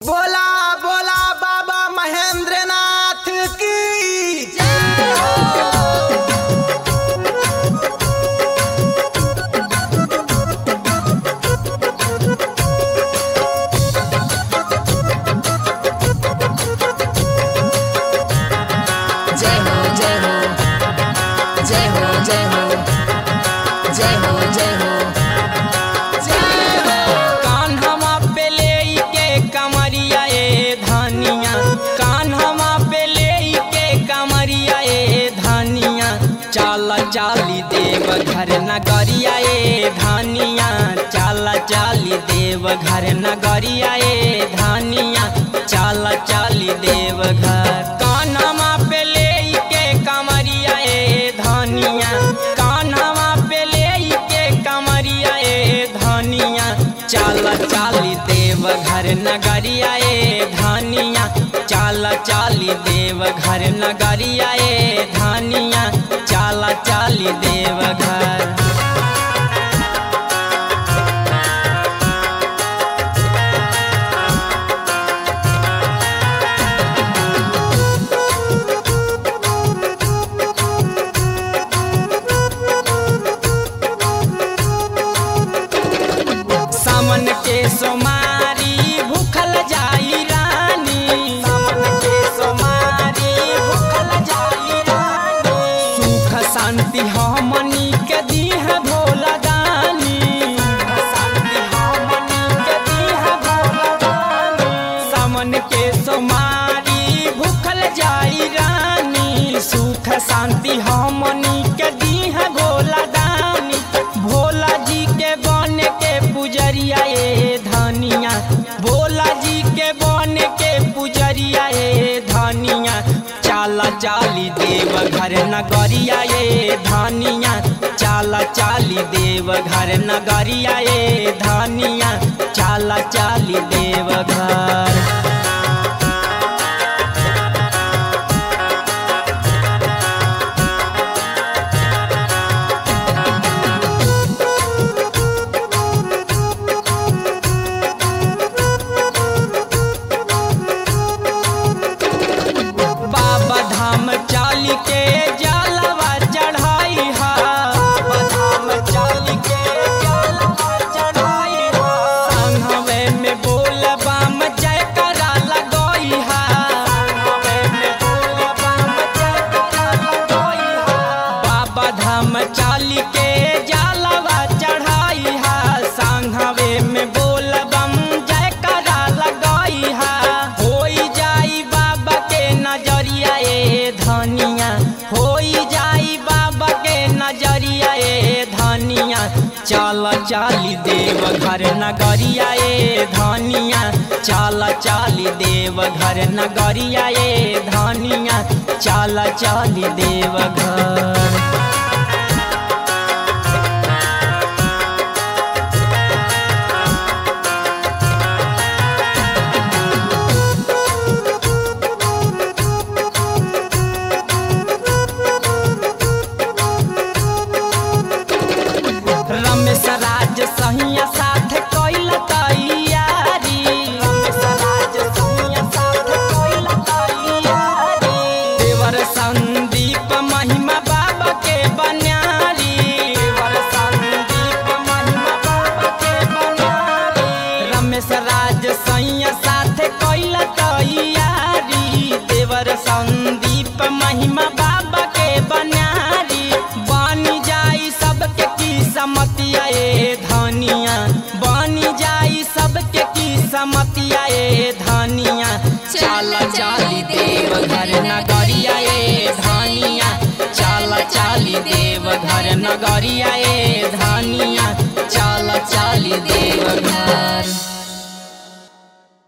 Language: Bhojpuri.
बोला बोला बाबा महेंद्रनाथ की जय हो जय हो जय हो जय हो जय हो जय हो जय हो कान्हवा पे ले के कमरिया ए धानिया कान्हवा पे ले के कमरिया ए धानिया चाल चाली देव घर नगरिया ए धानिया चाल चाली देव घर नगरिया ए धानिया चाल चाली देव घर कान्हवा पे ले के कमरिया ए धानिया कान्हवा पे ले के कमरिया ए धानिया चाल चाली देव घर नगरिया ए धानिया चाल चाली देव घर नगरिया ए धानिया चाल चाली देव घर सामन के सोमारी भूखल जाई रानी सामन के सोमारी भूखल जाई रानी सुख शांति हमनी के दीह भोला दानी सुख शांति हमनी के दीह भोला दानी सामन के सोमारी भूखल जाई रानी सुख शांति हमनी के दीह भोला दानी भोला जी के बन के पुजरिया ए धनिया भोला जी के बन के पुजरिया ए धनिया चाला चाली देव घर नगरिया ए धनिया चाला चाली देव घर नगरिया ए धनिया चाला चाली देव घर बाबा धाम चाल के जलवा चढ़ाई हा बाबा धाम चाल के जलवा चढ़ाई हा संघवे में बोल बम जय करा लगोई हा संघवे में बोल बम जय करा लगोई हा बाबा धाम चाल के जलवा चढ़ाई हा संघवे में बोल बम जय करा लगोई हा होई जाई बाबा के नजरिया ए धनिया होई जाई बाबा के नजरिया ए धनिया चल चाली देव घर नगरिया ए धनिया चल चाली देव घर नगरिया ए धनिया चल चाली देव घर रमेश राज सहिया साथ कैल तैयारी रमेश राज सहिया साथ कैल तैयारी देवर संदीप महिमा बाबा के बन्यारी देवर संदीप महिमा बाबा के बन्यारी रमेश राज सहिया साथ कैल तैयारी देवर संदीप महिमा बाबा के बन्यारी बनी जाई सबके की समतिया ए धनिया बनी जाई सबके की समतिया ए धनिया चाल चाली देव घर नगरिया ए धनिया चाल चाली देव घर नगरिया ए धनिया